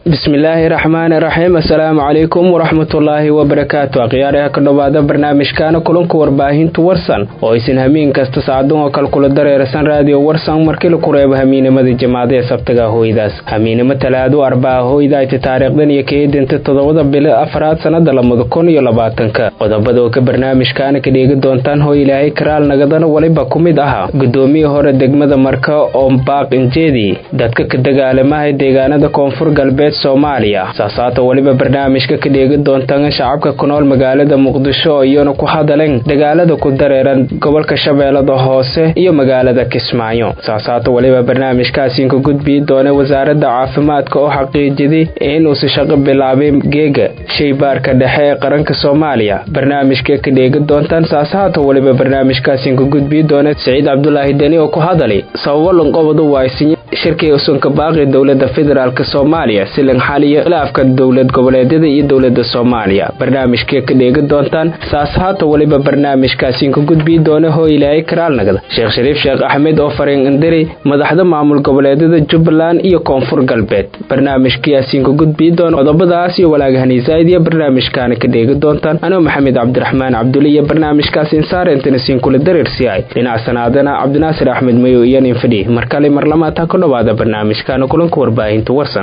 bismillaahi raxmaani raxiim assalaamu calaykum waraxmatullaahi wabarakaatu akhyaaraha ka dhowaada barnaamijkaana kulanka warbaahintu warsan oo aysan hamiin kasta saacadun oo kale kula dareerasan raadiyo warsan markii laku reebo hamiinimada jamaada ee sabtaga hooydaas hamiinimo talaado arbaa hooyda ayta taariikhdan iyo kaedinta toddobada bilo afraad sannada lamada kun iyo labaatanka qodobada oo ka barnaamijkaana ka dheegi doontaan hooy ilaahay karaal nagadana weliba ku mid ahaa gudoomiyii hore degmada marka oo baaq injeedi dadka ka dagaalamahay deegaanada koonfur galbeed soomaaliya saasaata weliba barnaamijka ka dheegi doontaan shacabka ku nool magaalada muqdisho oo iyana ku hadaleen dagaalada ku dareeran gobolka shabeellada hoose iyo magaalada kismaayo saasaata weliba barnaamijkaasiin ka gudbii doona wasaaradda caafimaadka oo xaqiijiday inuusi shaqo bilaabay geega shaybaarka dhexe ee qaranka soomaaliya barnaamijka ka dheegi doontaan saasaata weliba barnaamijkaasiin ka gudbii doona siciid cabdulaahi deni oo ku hadalay sababo lanqobadu waaysinya shirkii usunka baaqi dowlada federaalk soomaaliya silan xaliya khilaafka dowlad goboleedyada iyo dowlada soomaaliya barnaamijkee ka dheegi doontaan saas haata weliba barnaamijkaasiin ka gudbii doona hoo ilaahay karaalnagada sheekh shariif sheekh axmed oo fariin indiri madaxda maamul goboleedyada jubbaland iyo koonfur galbeed barnaamijkiyaasiin ka gudbii doona qodobadaas iyo walaagahaniisaid iyo barnaamijkaana ka dheegi doontaan anoo maxamed cabdiraxmaan cabduli iyo barnaamijkaas insaar intanasiin kula dareersiyahay dhinac sanaadana cabdinaasir axmed mayo iyo nin fadhi markale marlamaata ku dhowaada barnaamijkaana kulanka warbaahinta warsan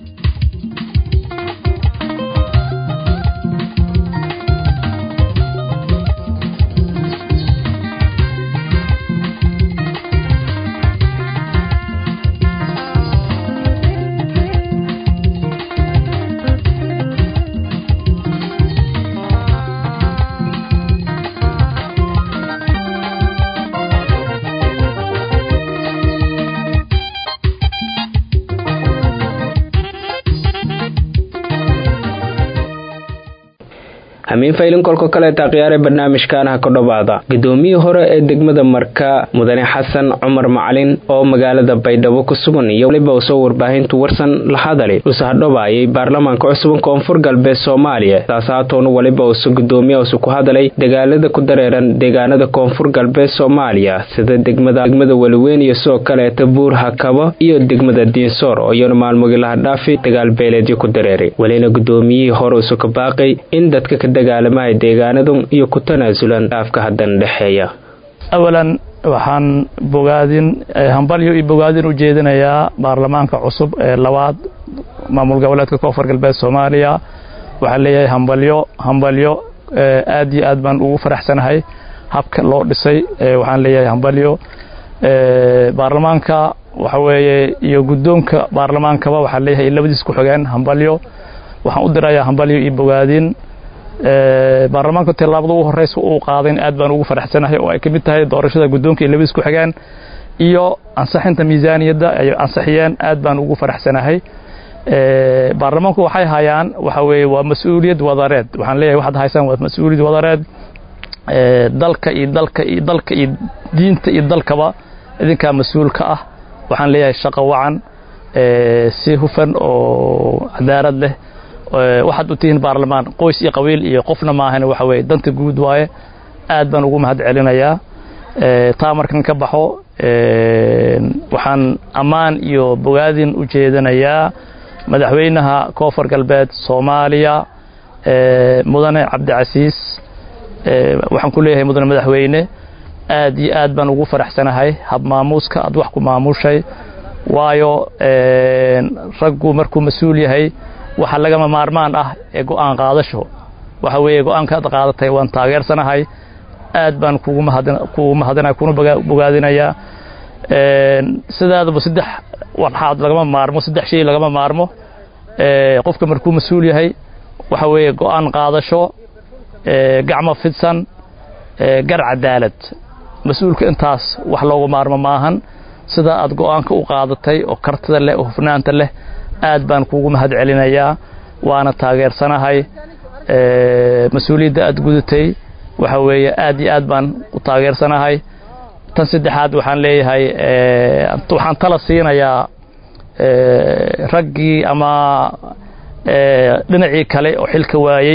hamiin faylin kolka kaleeta khiyaare barnaamijkaanaha ka dhowaada gudoomiyii hore ee degmada marka mudane xasan cumar macalin oo magaalada baydhabo ku sugan iyo weliba usoo warbaahintu warsan la hadali usahadhobaayay baarlamaanka cusuban koonfur galbeed soomaaliya saasaatoona weliba usu gudoomiya usu ku hadalay dagaalada ku dareeran deegaanada koonfur galbeed soomaaliya sida degmada degmada weliweyn iyo sidoo kaleeta buur hakabo iyo degmada diinsoor oo iyana maalmogii lahadhaafi dagaal beeleedyo ku dareeray welina gudoomiyihii hore usu ka baaqay in dadka ka dagaalamahay deegaanadu iyo ku tanaasulan dhaafka haddana dhexeeya awalan waxaan bogaadin hambalyo iyo bogaadin u jeedinayaa baarlamaanka cusub ee labaad maamul goboleedka koonfur galbeed soomaaliya waxaan leeyahay hambalyo hambalyo aad iyo aad baan ugu faraxsanahay habka loo dhisay waxaan leeyahay hambalyo baarlamaanka waxa weeye iyo guddoonka baarlamaankaba waxaan leeyahay labadiis ku xogeen hambalyo waxaan u dirayaa hambalyo iyo bogaadin baarlamaanka tilaabada ugu horeysa uu qaadayn aad baan ugu faraxsanahay oo ay ka mid tahay doorashada guddoonka iyo labadiis ku xigaan iyo ansaxinta miisaaniyadda ay ansixiyeen aad baan ugu faraxsanahay baarlamaanku waxay hayaan waxa weeye waa mas-uuliyad wadareed waxaan leeyahay waxaad haysaan waa mas-uuliyad wadareed dalka iyo dalka iyo dalka iyo diinta iyo dalkaba idinkaa mas-uulka ah waxaan leeyahay shaqo wacan si hufan oo cadaalad leh waxaad u tihiin baarlamaan qoys iyo qabiil iyo qofna maahan waxa weye danta guud waaye aad baan ugu mahad celinayaa taa markan ka baxo waxaan ammaan iyo bogaadin u jeedinayaa madaxweynaha koonfur galbeed soomaaliya mudane cabdicasiis waxaan ku leeyahay mudane madaxweyne aad iyo aad baan ugu faraxsanahay hab maamuuska aad wax ku maamushay waayo raggu markuu mas-uul yahay waxa lagama maarmaan ah ee go'aan qaadasho waxa weeye go'aanka aad qaadatay waan taageersanahay aad baan kugu mahadinaya kuna bogaadinayaa sidaadaba saddex warxaad lagama maarmo saddex shay lagama maarmo qofka markuu mas-uul yahay waxa weeye go'aan qaadasho gacmo fidsan gar cadaalad mas-uulka intaas wax loogu maarmo maahan sida aad go'aanka u qaadatay oo kartida leh oo hufnaanta leh aad baan kuugu mahad celinayaa waana taageersanahay mas-uuliyadda aad gudatay waxa weeye aad iyo aad baan u taageersanahay tan saddexaad waxaan leeyahay waxaan tala siinayaa raggii ama dhinacii kale oo xilka waayey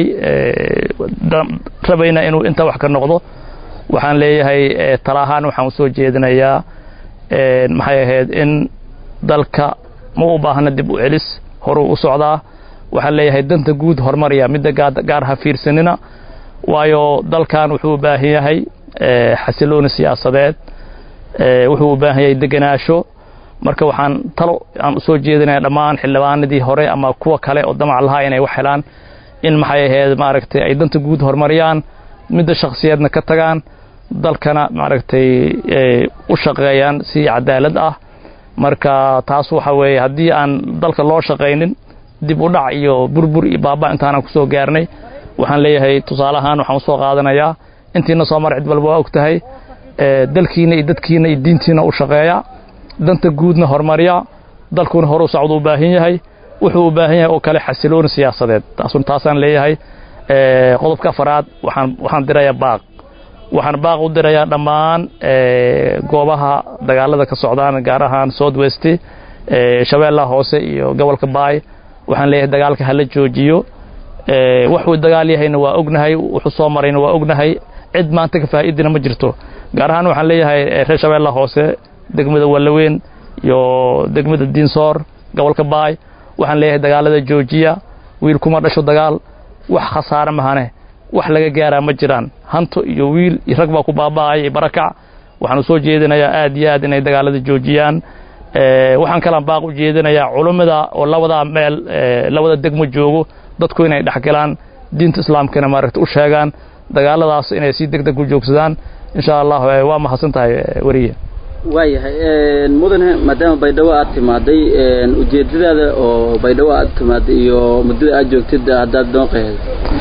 rabayna inuu inta wax ka noqdo waxaan leeyahay tala ahaan waxaan usoo jeedinayaa maxay ahayd in dalka ma u baahna dib u celis horuu u socdaa waxaan leeyahay danta guud horumariya midda gaar ha fiirsanina waayo dalkan wuxuu u baahan yahay xasilooni siyaasadeed wuxuu u baahan yahay deganaasho marka waxaan talo aan usoo jeedinaya dhammaan xildhibaanadii hore ama kuwa kale oo damac lahaa inay wax helaan in maxay ahayd maaragtay ay danta guud horumariyaan midda shakhsiyeedna ka tagaan dalkana maaragtay u shaqeeyaan si cadaalad ah marka taas waxa weeye haddii aan dalka loo shaqaynin dib u dhac iyo burbur iyo baaba intaanan ku soo gaarnay waxaan leeyahay tusaale ahaan waxaan usoo qaadanayaa intiina soo mar cid walba waa og tahay dalkiina iyo dadkiina iyo diintiina u shaqeeya danta guudna horumariya dalkuna hore u socda u baahan yahay wuxuu u baahan yahay oo kale xasilooni siyaasadeed taasun taasaan leeyahay qodobka afaraad waxaan waxaan dirayaa baaq waxaan baaq u dirayaa dhammaan goobaha dagaalada ka socdaan gaar ahaan south west shabeellaha hoose iyo gobolka baay waxaan leeyahay dagaalka hala joojiyo wuxuu dagaal yahayna waa ognahay wuxuu soo marayna waa ognahay cid maanta ka faa'iidina ma jirto gaar ahaan waxaan leeyahay reer shabeellaha hoose degmada wallaweyn iyo degmada diinsoor gobolka baay waxaan leeyahay dagaalada joojiya wiil kuma dhasho dagaal wax khasaare mahane wax laga gaaraa ma jiraan hanto iyo wiil iyo rag baa ku baaba'aya iyo barakac waxaan usoo jeedinayaa aad iyo aad inay dagaalada joojiyaan waxaan kalaan baaq u jeedinayaa culummada oo labadaa meel labada degmo joogo dadku inay dhexgalaan diinta islaamkana maaragta u sheegaan dagaaladaas inay si deg deg u joogsadaan insha allah waa mahadsan tahay weriye waayahay mudane maadaama baydhabo aad timaaday ujeedadaada oo baydhabo aad timaaday iyo muddada aad joogtid haddaad noo qeexdo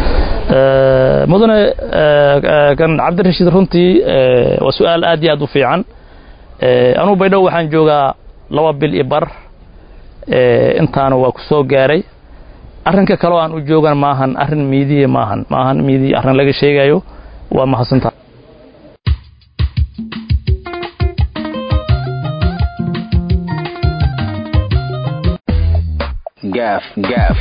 mudane kan cabdirashiid runtii waa su-aal aad iyo aad u fiican anugu baydhabo waxaan joogaa laba bil iyo bar intaana waa ku soo gaaray arrinka kaleo aan u joogan maahan arrin miidiya maahan maahan miidiya arrin laga sheegayo waa mahadsantaha gaaf gaaf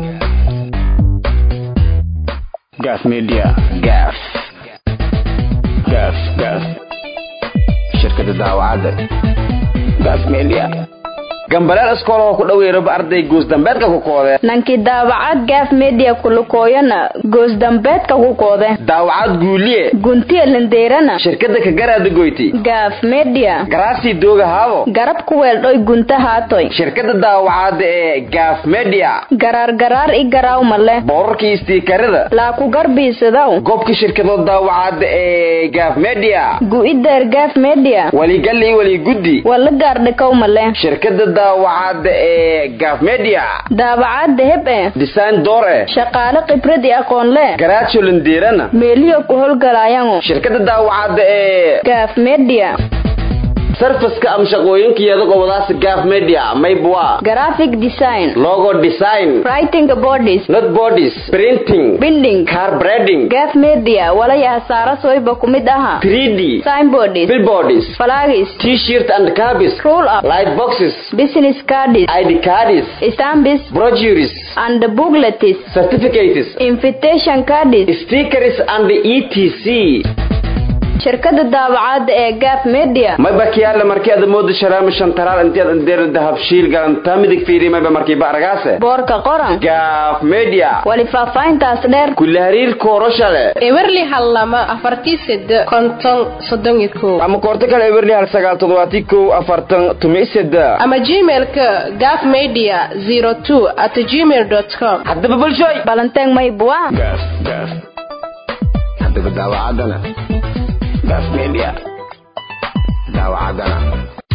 gaaf media gaaf gaaf gaaf shirkada daawacadda gaaf media gambaleel iskool oo ku dhaweeraba arday goosdambeedka ku koode nankii daawacad gaaf media kulukooyana goosdambeedka ku koode daawacad guuliye guntiya lindeerana shirkada kagaraada goyti gaaf media garaasii dooga haabo garab ku weeldhoy gunta haatoy shirkada daawacadda ee gaaf media garaar garaar i garaawma leh boorarkii istiikarada laa ku garbiisadaw goobka shirkadood daawacadda ee gaaf media gu'ideer gaaf media waligal iyo waliguddi wala gaardhikawma leh shirkada daawacadda ee gaaf media daawacadda heb e design door eh shaqaale khibrad i aqoon leh garaajo lindeerana meeliyo ku howlgalaayango shirkada daawacadda ee gaaf media sarfaska ama shaqooyinkeeda qobadaas gaaf media maybwa graphic design logo design writing bodies not bodies printing binding car breading gaaf media walaya hasaara soyba ku mid aha 3d signboards billboards flags t-shirt and cabis roll up light boxes business cards id cards stamps brochures and booklets certificates invitation cards stickers and etc shirkada daawacadda ee gaaf media mayba kiyaale markii aad moodo sharaama shantaraal intiyaad indeer dahab shiil galanta midig fiiri mayba markii ba argaase boorka qoran gaaf media wali faahfaahintaas dheer kula hariir kooroshale ewerli hal lama afartii sede konton soddon iyo kow ama koorto kale eberli hal sagaal toddobaati kow afartan tumi seda ama gmailka gaaf media zero two at gmail dot com haddaba bulshooy balanteeng maybua gaaf gaaf haddaba daawacaddana gaaf media daawacaddana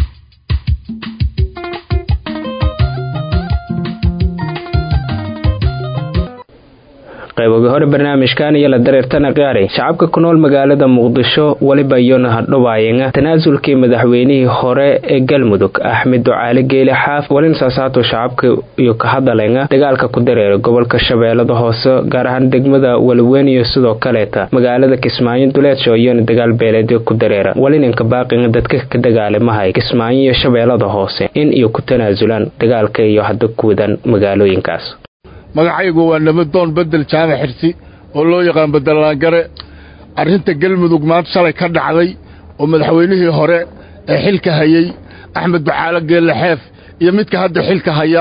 qayboga hore barnaamijkan iyo la dareertana qaaray shacabka ku nool magaalada muqdisho weliba iyona hadhowaayanga tanaasulkii madaxweynihii hore ee galmudug axmed ducaale geyle xaaf walin saasaato shacabka iyo ka hadalenga dagaalka ku dareera gobolka shabeellada hoose gaar ahaan degmada walaweyn iyo sidoo kaleeta magaalada kismaayo duleedsho iyona dagaal beeleedyo ku dareera walinanka baaqinga dadka ka dagaalamahay kismaayo iyo shabeellada hoose in iyo ku tanaasulaan dagaalka iyo hadda kuwadan magaalooyinkaas magacaygu waa nabadoon bedel jaamac xirsi oo loo yaqaan bedelaangare arrinta galmudug maanta shalay ka dhacday oo madaxweynihii hore ee xilka hayey axmed ducaalo geelle xeef iyo midka hadda xilka haya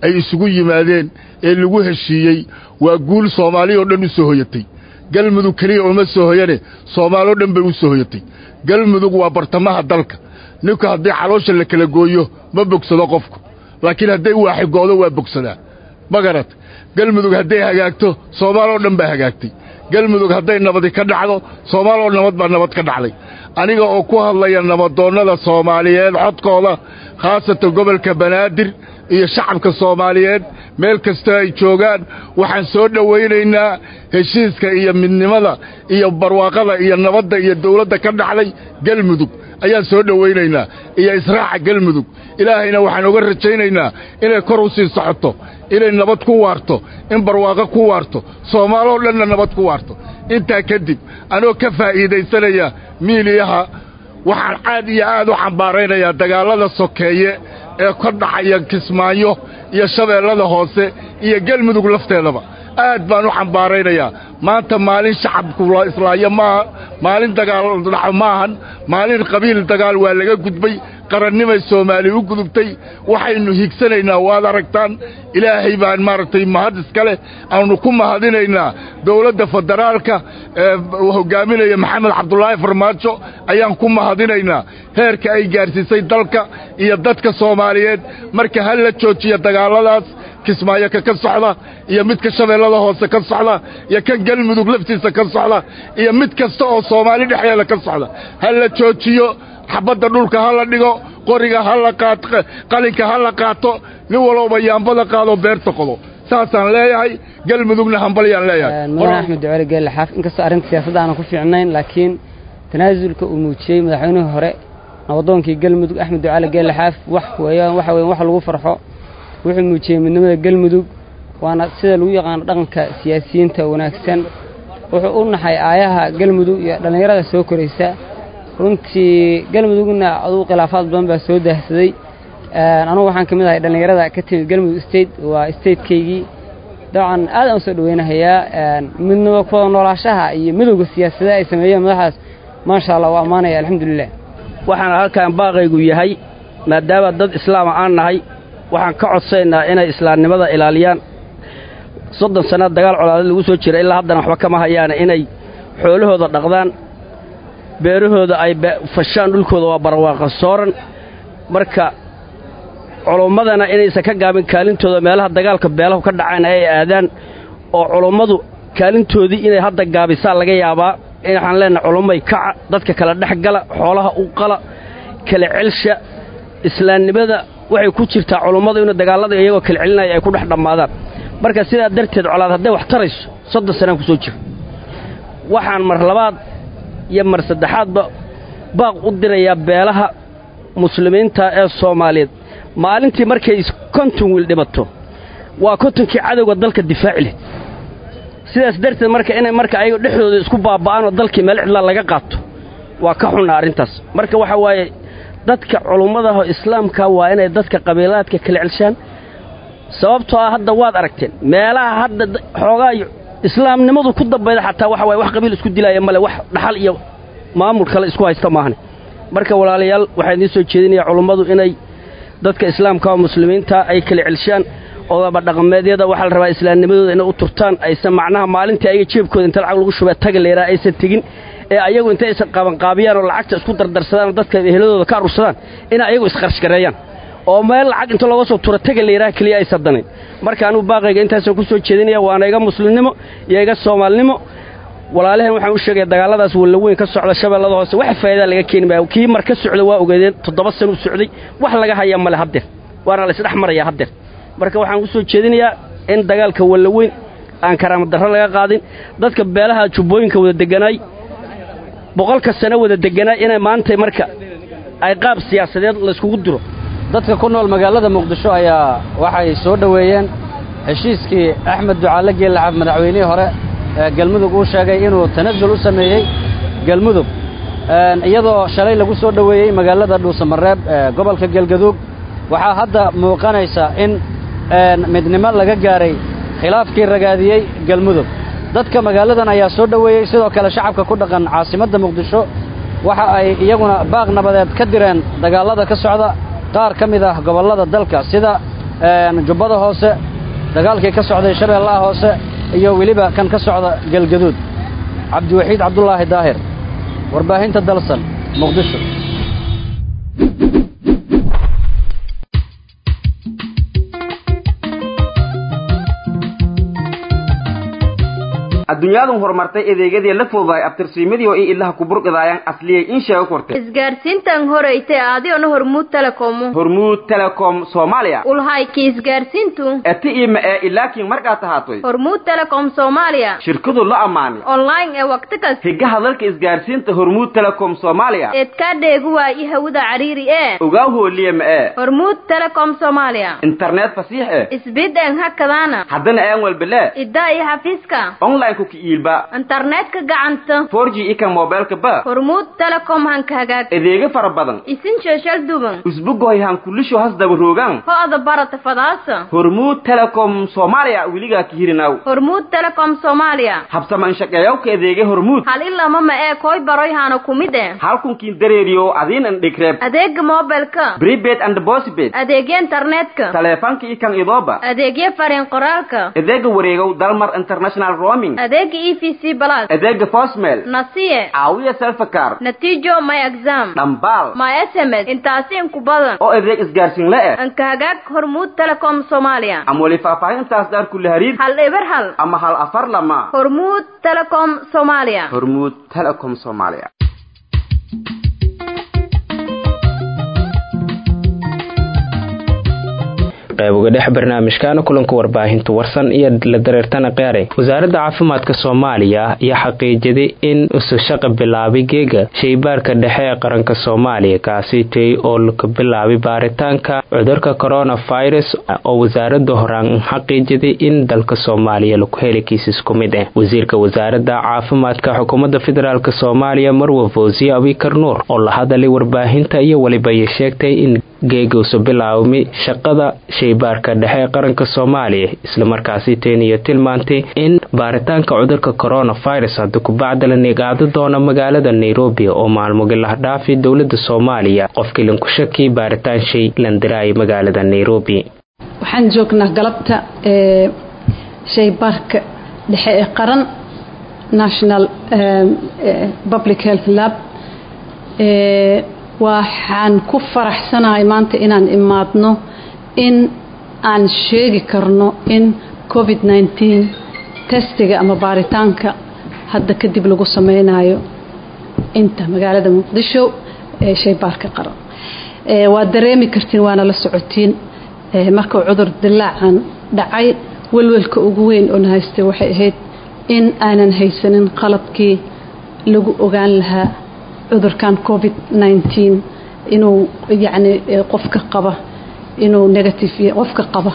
ay isugu yimaadeen ee lagu heshiiyey waa guul soomaaliya oo dhan u soo hoyatay galmudug keliya uma soo hoyane soomaaloo dhan bay u soo hoyatay galmudug waa bartamaha dalka ninku haddii caloosha la kala gooyo ma bogsado qofku laakiin hadday waaxigoodo waa bogsadaa ma garat galmudug hadday hagaagto soomaaloo dhan baa hagaagtay galmudug hadday nabadi ka dhacdo soomaaloo nabad baa nabad ka dhacday aniga oo ku hadlaya nabadoonnada soomaaliyeed xodkooda khaasatan gobolka banaadir iyo shacabka soomaaliyeed meel kastoo ay joogaan waxaan soo dhowaynaynaa heshiiska iyo midnimada iyo barwaaqada iyo nabadda iyo dawladda ka dhacday galmudug ayaan soo dhowaynaynaa iyo israaca galmudug ilaahayna waxaan uga rajaynaynaa inay kor u sii socoto inay nabad ku waarto in barwaaqo ku waarto soomaaloo dhanna nabad ku waarto intaa kadib anoo ka faa'iidaysanaya miiliyaha waxaan caad iyo aad u xambaaraynayaa dagaallada sokeeye ee ka dhacaya kismaayo iyo shabeellada hoose iyo galmudug lafteedaba aad baan u xambaaraynayaa maanta maalin shacabku la islaayo maaha maalin dagaal dhaco maahan maalin qabiil dagaal waa laga gudbay qarannimay soomaali u gudubtay waxaynu higsanaynaa waad aragtaan ilaahay baan maaragtay mahad iska leh aanu ku mahadinaynaa dawladda federaalka ee hoggaaminaya maxamed cabdulaahi farmaajo ayaan ku mahadinaynaa heerka ay gaarsiisay dalka iyo dadka soomaaliyeed marka ha la joojiya dagaalladaas kismaayo ka ka socda iyo midka shabeellada hoose ka socda iyo kan galmudug laftiisa ka socda iyo mid kasta oo soomaali dhexdeeda ka socda ha la joojiyo xabadda dhulka ha la dhigo qoriga ha la qaato qalinka ha la qaato nin walowba yaambada qaadoo beerta qodo saasaan leeyahay galmudugna hambalyaan leeyahay mudane axmed ducali geelle xaaf inkastoo arrinta siyaasadda aanan ku fiicnayn laakiin tanaasulka uu muujiyey madaxweynihii hore nabadoonkii galmudug axmed ducali geelle xaaf wax weeyaan waxa weyan wax lagu farxo wuxuu muujiyey midnimada galmudug waana sida lagu yaqaano dhaqanka siyaasiyiinta wanaagsan wuxuu u naxay aayaha galmudug iyo dhallinyarada soo koraysa runtii galmudugna aduu khilaafaad badan baa soo daahsaday anugu waxaan ka mid ahay dhallinyarada ka timid galmudug state waa statekaygii dabcan aad aan u soo dhoweynahayaa midnimo kuwada noolaashaha iyo midowga siyaasadaha ay sameeyeen madaxdaas maasha allah waa ammaanaya alxamdulilah waxaana halkan baaqaygu yahay maadaama dad islaama aan nahay waxaan ka codsaynaa inay islaamnimada ilaaliyaan soddon sanna dagaal colaadad lagu soo jira ilaa haddana waxba kama hayaane inay xoolahooda dhaqdaan beerahooda ay fashaan dhulkooda waa barwaaqa sooran marka culummadana inaysan ka gaabin kaalintooda meelaha dagaalka beelahu ka dhacaan ay aadaan oo culummadu kaalintoodii inay hadda gaabisaan laga yaabaa waxaan leenahay culummay kaca dadka kala dhex gala xoolaha u qala kala celsha islaamnimada waxay ku jirtaa culummadu inuu dagaallada iyagoo kala celinaya ay ku dhex dhammaadaan marka sidaa darteed colaad hadday wax tarayso soddon sanaan ku soo jiro waxaan mar labaad iyo mar saddexaadba baaq u dirayaa beelaha muslimiinta ee soomaaliyeed maalintii markay konton wiil dhibato waa kontonkii cadowga dalka difaaci leh sidaas darteed marka inay marka ayago dhexdooda isku baaba'aan oo dalkii meel cidlaa laga qaato waa ka xunnaa arrintaas marka waxaa waaye dadka culummadaho islaamka waa inay dadka qabiilaadka kala celshaan sababtoo ah hadda waad aragteen meelaha hadda xoogaa islaamnimadu ku dambayda xataa waxa waye wax qabiil isku dilaaya male wax dhaxal iyo maamul kale isku haysta maahane marka walaalayaal waxaan idiin soo jeedinayaa culummadu inay dadka islaamka oo muslimiinta ay kala celshaan odaba dhaqameedyada waxaa la rabaa islaamnimadooda inay u turtaan aysan macnaha maalintii ayaga jeebkooda inta lacag lagu shubee taga leeraa aysan tegin ee ayagu intay aysan qabanqaabiyaan oo lacagta isku dardarsadaan oo dadka eheladooda ka arursadaan inay ayagu isqarshgareeyaan oo meel lacag inta looga soo tura taga layidhaha keliya aysan danayn marka anugu baaqayga intaasoo ku soo jeedinaya waana iga muslimnimo iyo iga soomaalnimo walaalaheen waxaan u sheegaya dagaalladaas wallaweyn ka socda shabeellada hoose wax faa'iidaa laga keeni maayo kii mar ka socda waa ogeedeen toddoba sana u socday wax laga haya male haddeer waana la isdhex marayaa haddeer marka waxaan u soo jeedinayaa in dagaalka wallaweyn aan karaamadarro laga qaadin dadka beelaha jubbooyinka wada deganaay boqolka sano wada deganaay inay maanta marka ay qaab siyaasadeed layskugu diro dadka ku nool magaalada muqdisho ayaa waxay soo dhoweeyeen heshiiskii axmed ducaale geellacab madaxweynihii hore ee galmudug uu sheegay inuu tanasul u sameeyey galmudug iyadoo shalay lagu soo dhoweeyey magaalada dhuusamareeb ee gobolka galgaduug waxaa hadda muuqanaysa in midnimo laga gaaray khilaafkii ragaadiyey galmudug dadka magaaladan ayaa soo dhoweeyey sidoo kale shacabka ku dhaqan caasimadda muqdisho waxa ay iyaguna baaq nabadeed ka direen dagaallada ka socda qaar ka mid ah gobollada dalka sida jubbada hoose dagaalkii ka socday shabeellaha hoose iyo weliba kan ka socda galgaduud cabdiwaxiid cabdulaahi daahir warbaahinta dalsan muqdisho adduunyaadan horumartay adeegyadii la fududaay abtirsiimadii oo i ilaha kuburqidaayaan asliyay in sheego kortay isgaarsiintan horeyte aadiona hormuud telekomu hormuud telecom soomaaliya ulhayki isgaarsiintu eti ima ee ilaakiin markaa tahaatoy hormuud telecom soomaaliya shirkadu la ammaanay online ee waqti kas higaha dalka isgaarsiinta hormuud telecom soomaaliya eedkaa dheegu waayi hawada cariiri ee ogaa hooliye ma ee hormuud telecom soomaaliya internet fasiix eh isbideen hakadaana haddana aan walbelee iddaa iyo xafiiska online ku kiiilba internetka gacanta 4G ika mobilka ba hormuud telecom hanka hagaag adeega fara badan isin sheeshal duban usbugoy han kulisho has daba roogan ho-da barata fadaasa hormuud telecom soomaaliya weligaa ka hirinaw hormuud telecom soomaaliya habsama inshaqeeyawka adeega hormuud hal ilama ma ee koy baroy hana kumid e halkunkiin dareeriyo adiin an dhigreeb adeega mobilka prepaid and postpaid adeegya internetka taleefanka ikan idooba adeegya fariin qoraalka adeega wareegow dalmar international roaming adeega e v c plus adeega fosmel nasiye caawiya selfakar natiijo my exam dhambaal my sms intaasi inku badan oo adeeg isgaarsiin la eh anka hagaag hormuud telecom soomaaliya ama weli faahfaahintaas daar kula hariir hal eber hal ama hal afar lama hormuud telecom soomaaliya hormuud telecom soomaaliya qayb uga dhex barnaamijkaana kulanka warbaahinta warsan iyo la dareertana qeere wasaaradda caafimaadka soomaaliya ayaa xaqiijiday in usushaqa bilaabay geega shaybaarka dhexe ee qaranka soomaaliya kaasitay oo laka bilaabay baaritaanka cudurka coronavirus oo wasaaradda horaan xaqiijiday in dalka soomaaliya laku heli kiisas ku mid ah wasiirka wasaaradda caafimaadka xukuumadda federaalk soomaaliya marwa fawsiye abikar nuur oo la hadalay warbaahinta iyo weliba ay sheegtay in geeguusu bilaabmay shaqada shaybaarka dhexe ee qaranka soomaaliya islamarkaasi teeniyo tilmaantay in baaritaanka cudurka coronavirus hadda kubacda la nigaado doono magaalada nairobi oo maalmogi lahdhaafi dowlada soomaaliya qofkii lanku shaki baaritaan shay landiraaya magaalada nairobi waxaan joognaa galabta ee shaybaarka dhexe ee qaran national public health lab waxaan ku faraxsanahay maanta inaan imaadno in aan sheegi karno in covid nneteen testiga ama baaritaanka hadda kadib lagu sameynayo inta magaalada muqdisho ee shaybaarka qaran waad dareemi kartiin waana la socotiin markuu cudur dilaacan dhacay welwelka ugu weyn oona haystay waxay ahayd in aanan haysanin qalabkii lagu ogaan lahaa cudurkan covid nneteen inuu yacni qofka qaba inuu negative yahay qofka qaba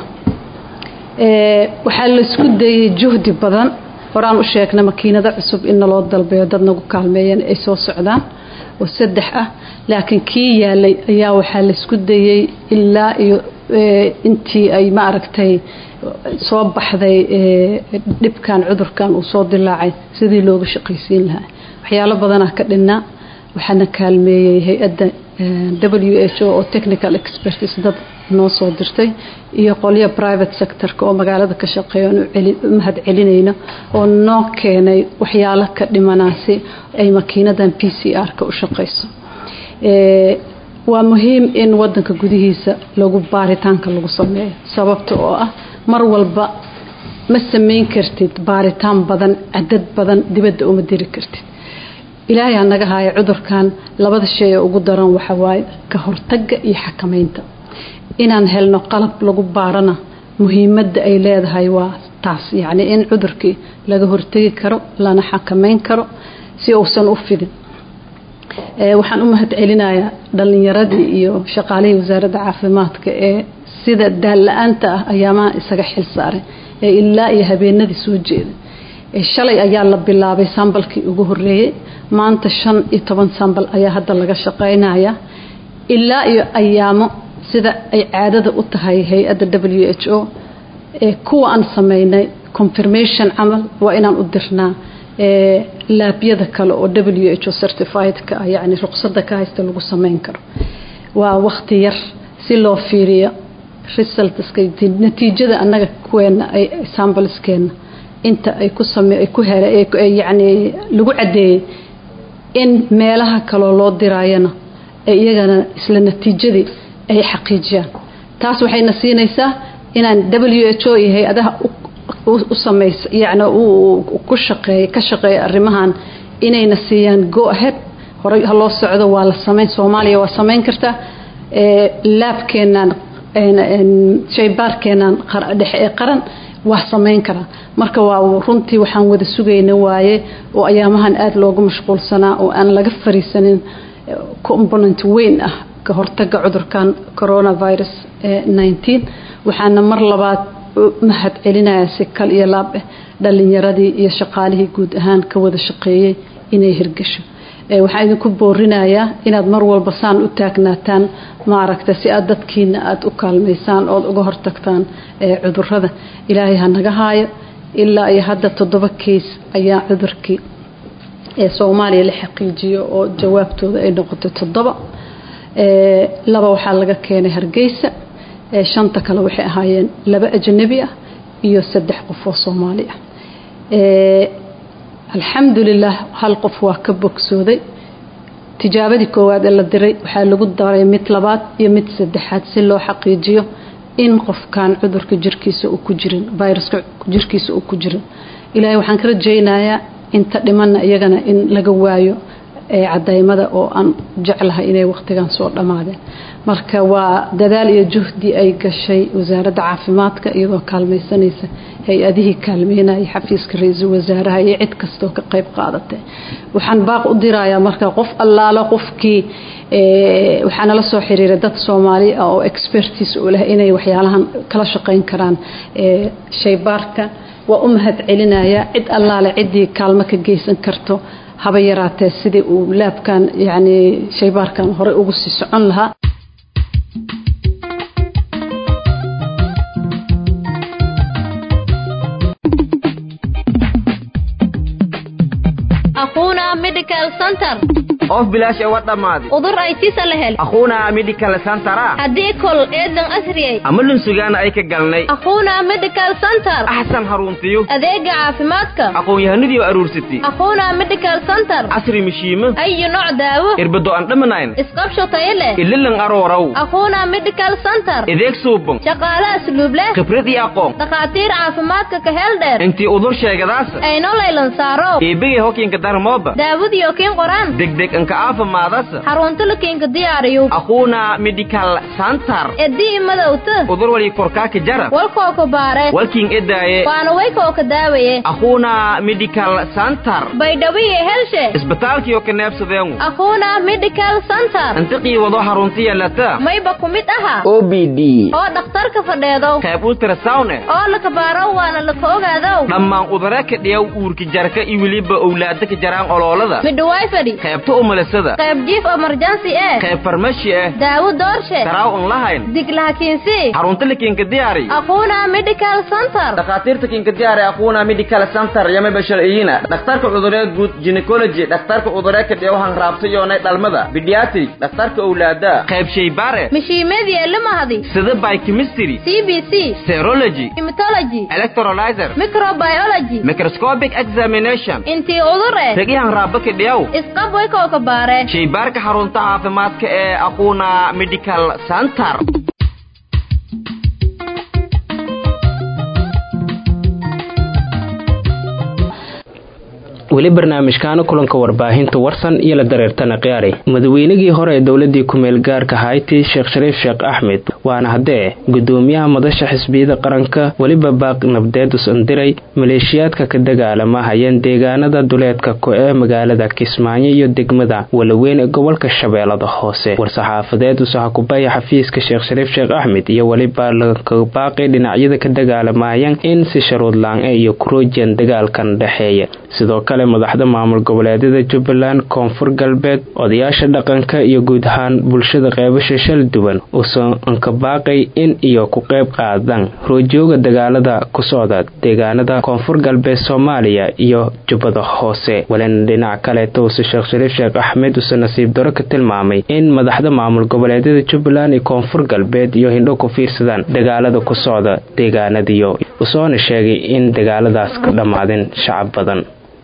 waxaa laisku dayay juhdi badan horaan u sheegna makiinado cusub in naloo dalbeeyo dad nagu kaalmeeyeen ay soo socdaan oo saddex ah laakiin kii yaalay ayaa waxaa laisku dayey ilaa iyo intii ay ma aragtay soo baxday dhibkan cudurkan uu soo dilaacay sidii looga shaqaysiin lahaa waxyaalo badanaa ka dhinnaa waxaana kaalmeeyey hay-adda w h o oo technical expertis dad noo soo dirtay iyo qolyo private sectorka oo magaalada ka shaqeeya u mahad celinayno oo noo keenay waxyaalo ka dhimanaasi ay makiinadan p c r-ka u shaqayso waa muhiim in wadanka gudihiisa lagu baaritaanka lagu sameeyo sababta oo ah mar walba ma samayn kartid baaritaan badan cadad badan dibadda uma diri kartid ilaahay ha naga haayo cudurkan labada shay ee ugu daran waxa waaye ka hortagga iyo xakamaynta inaan helno qalab lagu baarana muhiimadda ay leedahay waa taas yacni in cudurkii laga hortegi karo lana xakamayn karo si uusan u fidin waxaan u mahad celinayaa dhallinyaradii iyo shaqaalihii wasaaradda caafimaadka ee sida daalla-aanta ah ayaamaha isaga xil saaray ee ilaa iyo habeenadii soo jeeday shalay ayaa la bilaabay sambalkii ugu horeeyey maanta shan iyo toban sambal ayaa hadda laga shaqeynaya ilaa iyo ayaamo sida ay caadada u tahay hay-adda w h o ee kuwa aan sameynay confirmation camal waa inaan u dirnaa laabyada kale oo w h o certifiedka ah yacni ruqsadda ka haysta lagu sameyn karo waa waqti yar si loo fiiriyo resultska natiijada annaga kuweena ay sambaleskeena inta ay ku same ay ku hele yacni lagu caddeeyey in meelaha kaloo loo diraayana ay iyagana isla natiijadii ay xaqiijiyaan taas waxayna siinaysaa inaan w h o iyo hay-adaha u samaysa yacni ku shaqeeya ka shaqeeya arrimahan inayna siiyaan go ahead horey ha loo socdo waa la samayn soomaaliya waa samayn kartaa laabkeenaan shaybaarkeenaan dhexe ee qaran waa samayn karaa marka waa runtii waxaan wada sugayna waaye oo ayaamahan aada loogu mashquulsanaa oo aan laga fariisanin component weyn ah ka hortaga cudurkan coronavirus nineteen waxaana mar labaad mahad celinaya si kal iyo laab ah dhalinyaradii iyo shaqaalihii guud ahaan ka wada shaqeeyey inay hirgasho waxaan idinku boorinayaa inaad mar walba saan u taagnaataan maaragta si aad dadkiina aada u kaalmaysaan ood uga hortagtaan cudurada ilaahay ha naga haayo ilaa iyo hadda toddoba keys ayaa cudurkii ee soomaaliya la xaqiijiyo oo jawaabtooda ay noqotay toddoba laba waxaa laga keenay hargeysa shanta kale waxay ahaayeen laba ajnabi ah iyo saddex qof oo soomaali ah alxamdulilah hal qof waa ka bogsooday tijaabadii koowaad ee la diray waxaa lagu daray mid labaad iyo mid saddexaad si loo xaqiijiyo in qofkan cudurka jirkiisa uu ku jirin viruska jirkiisa uu ku jirin ilaahay waxaan ka rajaynayaa inta dhimanna iyagana in laga waayo cadaymada oo aan jeclahay inay waqtigan soo dhammaadeen marka waa dadaal iyo juhdi ay gashay wasaaradda caafimaadka iyadoo kaalmaysanaysa hay-adihii kaalmeynaya xafiiska ra-iisul wasaaraha iyo cid kastoo ka qayb qaadatay waxaan baaq u dirayaa marka qof allaalo qofkii waxaa nala soo xiriiray dad soomaali ah oo expertis u leh inay waxyaalahan kala shaqayn karaan shaybaarka waa u mahad celinaya cid allaale ciddii kaalmo ka geysan karto haba yaraatee sidii uu laabkan yani shaybaarkan horey ugu sii socon lahaa aquuna medical center of bilaash ewa dhammaaday udur ay tisa la hel aquuna medical centera haddii kol eedan asriyay ama lunsugaana ay ka galnay aquuna medical center axsan haruntiyo adeega caafimaadka aqoon-yahanadii oo aruursatay aquuna medical center casri mishiimo ayo nooc daawo irbado aan dhamanayn isqabsho tayo leh ililan arooraw aquuna medical center ideeg suuban shaqaale asluub leh khibrad iyo aqoon dhakhaatiir caafimaadka ka heel dheer intii udur sheegadaasa ayno laylan saaro eebegay hokiinka darmooba daawadiyo kiin qoraan degdeg inka aafimaadasa xarunta lakiinka diyaariyo aquuna medical center edii madowta udur wali korkaaka jara walkoo ka baare walkiin edaaye waana waykoo ka daawaye aquuna medical center baydhawiye helshe isbitaalkiyo ka neebsadeengu aquuna medical center intiqii wado xaruntiya lata mayba ku mid aha o b d oo dhakhtarka fadheedow qayb ultrasound eh oo laka baaro waana laka ogaadow dhammaan udare ka dhiyaw uurka jarka iyo weliba owlaada ka jaraan oloolada midhawaay fadhi qaybta umalasada qayb jiif emergency eh qayb farmashi eh daawo doorshe daraaw un lahayn diglahakiinsi xarunta lakiinka diyaari aquuna medical center dhakhaatiirta kiinka diyaari aquuna medical center yama basharciyina dhakhtarka cuduree guud gynecology dhakhtarka cuduree ka dhiyaw hanraabta yoonay dhalmada pediatric dhakhtarka owlaada qayb shaybaare mishiimeedii elimahadi sida biochemistry c b c serology hematology electrolyzer microbiology microscopic examination intii udur eh ragihan raaba ka dhiyaw isqab waykoo ka baare shaybaarka xarunta caafimaadka ee aquuna medical center weli barnaamijkaana kulanka warbaahinta warsan iyo la dareertana khiyaari madaweynigii hore ee dowladii ku-meel gaarka hayti sheekh shariif sheekh axmed waana haddee gudoomiyaha madasha xisbiyada qaranka weliba baaq nabdeed usandiray maleeshiyaadka ka dagaalama hayeen deegaanada duleedka ko ee magaalada kismaayo iyo degmada walaweyn ee gobolka shabeellada hoose war-saxaafadeed usaha kubaya xafiiska sheekh shariif sheekh axmed iyo weliba laka baaqi dhinacyada ka dagaalamaayeen in si sharuud laan-e iyo kurojian dagaalkan dhexeeya sidoo kale madaxda maamul goboleedyada jubbaland koonfur galbeed odayaasha dhaqanka iyo guud ahaan bulshada qeybasha shal duwan uusan ankabaaqay in iyo ku qayb qaadaan roojooga dagaalada ku socda deegaanada koonfur galbeed soomaaliya iyo jubbada hoose walina dhinac kaleeta uuse sheekh shariif sheekh axmed uuse nasiib daro ka tilmaamay in madaxda maamul goboleedyada jubbaland iyo koonfur galbeed iyo hindho ku fiirsadaan dagaalada ku socda deegaanadiyo usoona sheegay in dagaaladaas ka dhammaadeen shacab badan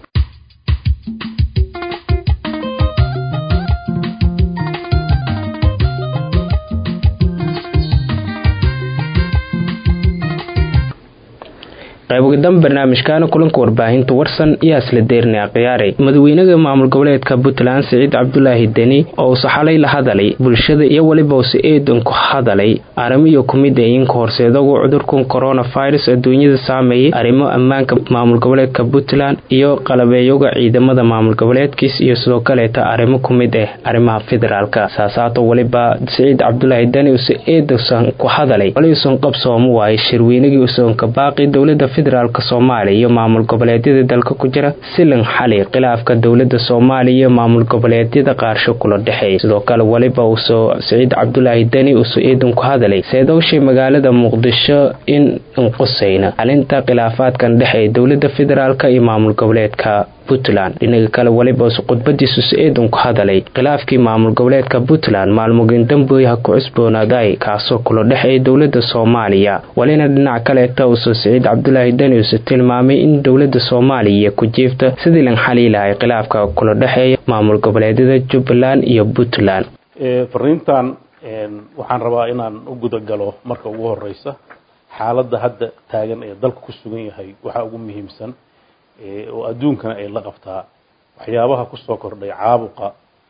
qaybogadan barnaamijkaana kulanka warbaahinta warsan iyo asla deerne akhyaaray madaxweynaha maamul goboleedka puntland siciid cabdulaahi deni oo uuse xalay la hadalay bulshada iyo weliba use eedan ku hadalay arrimiyo kumid ayinka horseedagu cudurkan coronavirus adduunyada saameeyay arrimo ammaanka maamul goboleedka puntland iyo qalabeeyoga ciidamada maamul goboleedkiis iyo sidoo kaleeta arrimo kumid ah arrimaha federaalka saasaato weliba siciid cabdulaahi deni use eedusan ku hadalay waliusan qabsoomo waayay shirweynagii usanka baaqi dowlada federaalk soomaaliya iyo maamul goboleedyada dalka ku jira silan xali khilaafka dowlada soomaaliya iyo maamul goboleedyada qaarsho kula dhexeeya sidoo kale weliba uusoo siciid cabdulaahi deni uusoo eedan ku hadalay seedowshay magaalada muqdisho in inqusayna xalinta khilaafaadkan dhexeeya dowlada federaalk iyo maamul goboleedka puntland dhinaga kale weliba uuse khudbadiisu se-eedan ku hadalay khilaafkii maamul goboleedka puntland maalmugin damboy ha ku cusboonaaday kaasoo kula dhexeeya dowlada soomaaliya walina dhinac kaleeta uuse siciid cabdulaahi deni uuse tilmaamay in dowlada soomaaliya ku jiifta sidii lan xaliilahay khilaafka kula dhexeeya maamul goboleedyada jubbaland iyo puntland fariintan waxaan rabaa inaan u guda galo marka ugu horeysa xaaladda hadda taagan ee dalka ku sugan yahay waxaa ugu muhiimsan oo adduunkana ay la qabtaa waxyaabaha kusoo kordhay caabuqa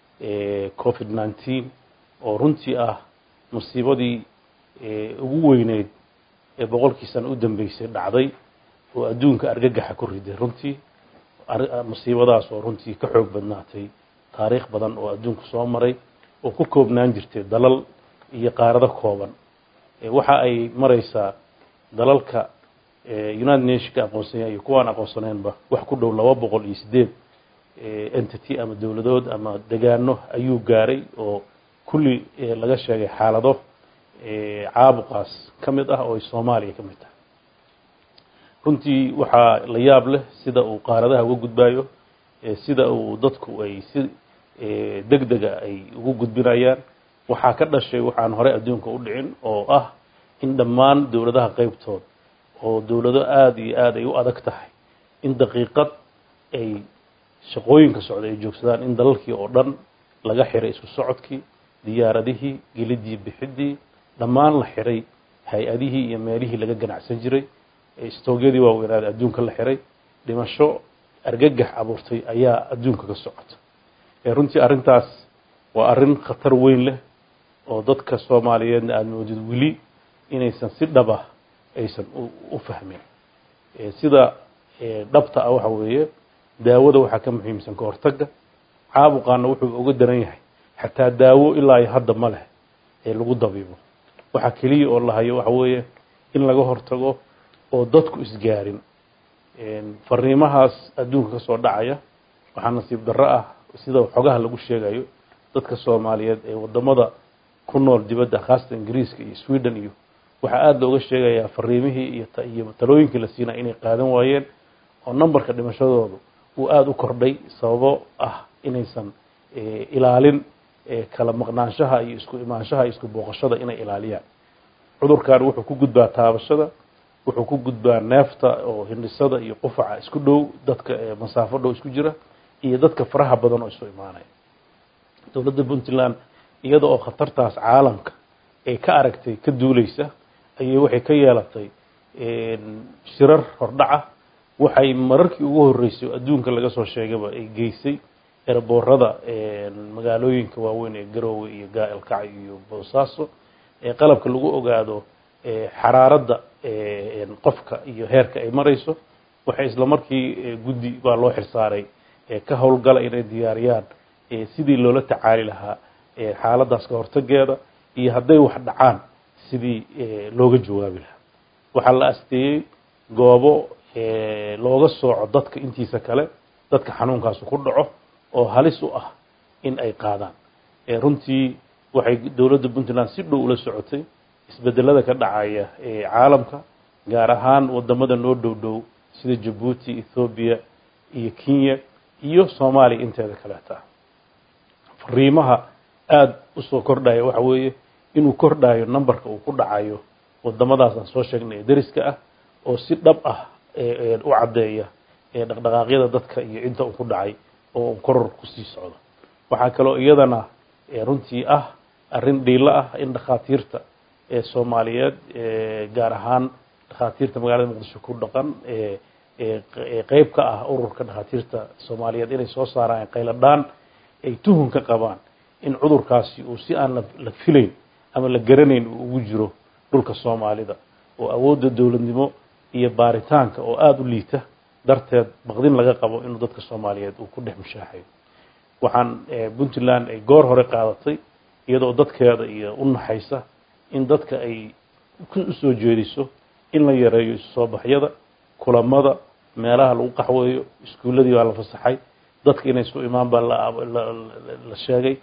covid nineteen oo runtii ah musiibadii ugu weyneyd ee boqolkii sano u dambeysay dhacday oo adduunka argagaxa ku riday runtii musiibadaas oo runtii ka xoog badnaatay taariikh badan oo adduunku soo maray oo ku koobnaan jirtay dalal iyo qaarado kooban waxa ay maraysaa dalalka united nationka aqoonsanya iyo kuwaan aqoonsaneynba wax ku dhow laba boqol iyo sideed entity ama dowladood ama degaano ayuu gaaray oo kulli laga sheegay xaalado caabuqaas ka mid ah oo ay soomaaliya ka mid tahay runtii waxaa la yaab leh sida uu qaaradaha uga gudbayo sida uu dadku ay si deg dega ay ugu gudbinayaan waxaa ka dhashay waxaan horey adduunka u dhicin oo ah in dhammaan dowladaha qeybtood oo dowlado aada iyo aada ay u adag tahay in daqiiqad ay shaqooyinka socda ay joogsadaan in dalalkii oo dhan laga xiray isku socodkii diyaaradihii gelidii bixidii dhammaan la xiray hay-adihii iyo meelihii laga ganacsan jiray stoogyadii waaweynaada adduunka la xiray dhimasho argagax abuurtay ayaa adduunka ka socota runtii arrintaas waa arrin khatar weyn leh oo dadka soomaaliyeedna aada moodid weli inaysan si dhaba aysan u fahmin sida dhabta ah waxa weeye daawada waxaa ka muhiimsan ka hortagga caabuqaana wuxuu uga daran yahay xataa daawo ilaa iyo hadda ma leh ee lagu dabiibo waxaa keliya oo la hayo waxa weeye in laga hortago oo dadku isgaarin fariimahaas adduunka ka soo dhacaya waxaa nasiib darro ah sida xogaha lagu sheegayo dadka soomaaliyeed ee wadamada ku nool dibadda khaasatan ingiriiska iyo sweden iyo waxaa aada looga sheegayaa fariimihii iyo iyo talooyinkii la siinaya inay qaadan waayeen oo numberka dhimashadoodu uu aada u kordhay sababo ah inaysan ilaalin kala maqnaanshaha iyo isku imaanshaha iyo isku booqashada inay ilaaliyaan cudurkan wuxuu ku gudbaa taabashada wuxuu ku gudbaa neefta oo hindhisada iyo qufaca isku dhow dadka masaafo dhow isku jira iyo dadka faraha badan oo isu imaanaya dowladda puntland iyada oo khatartaas caalamka ay ka aragtay ka duuleysa ayay waxay ka yeelatay shirar hordhaca waxay mararkii ugu horreysay oo adduunka laga soo sheegaba ay geysay erboorada magaalooyinka waaweyn ee garoowe iyo gaaelkacyo iyo boosaaso ee qalabka lagu ogaado xaraaradda qofka iyo heerka ay marayso waxay isla markii guddi baa loo xirsaaray ka howlgala inay diyaariyaan sidii loola tacaali lahaa xaaladdaas ka hortageeda iyo hadday wax dhacaan sidii looga jawaabi lahaa waxaa la asteeyey goobo looga sooco dadka intiisa kale dadka xanuunkaasu ku dhaco oo halis u ah in ay qaadaan runtii waxay dowladda puntland si dhow ula socotay isbedelada ka dhacaya ee caalamka gaar ahaan wadamada noo dhow dhow sida jabuuti ethoobiya iyo kenya iyo soomaaliya inteeda kaleeta fariimaha aada usoo kordhaya waxa weeye inuu kordhayo numberka uu ku dhacayo wadamadaas aan soo sheegnay ee deriska ah oo si dhab ah u caddeeya dhaqdhaqaaqyada dadka iyo inta uu ku dhacay oo uu koror kusii socdo waxaa kaloo iyadana runtii ah arrin dhiilo ah in dhakhaatiirta ee soomaaliyeed gaar ahaan dhakhaatiirta magaalada muqdisho ku dhaqan qeyb ka ah ururka dhakhaatiirta soomaaliyeed inay soo saaraan qayladhaan ay tuhun ka qabaan in cudurkaasi uu si aan la filayn ama la garanayn uu ugu jiro dhulka soomaalida oo awoodda dowladnimo iyo baaritaanka oo aada u liita darteed baqdin laga qabo inuu dadka soomaaliyeed uu ku dhex mushaaxayo waxaan puntland ay goor hore qaadatay iyadoo dadkeeda iyo u naxaysa in dadka ay usoo jeediso in la yareeyo isu soo baxyada kulamada meelaha lagu qaxweeyo iskuulladii baa la fasaxay dadka inay isu imaan baa la sheegay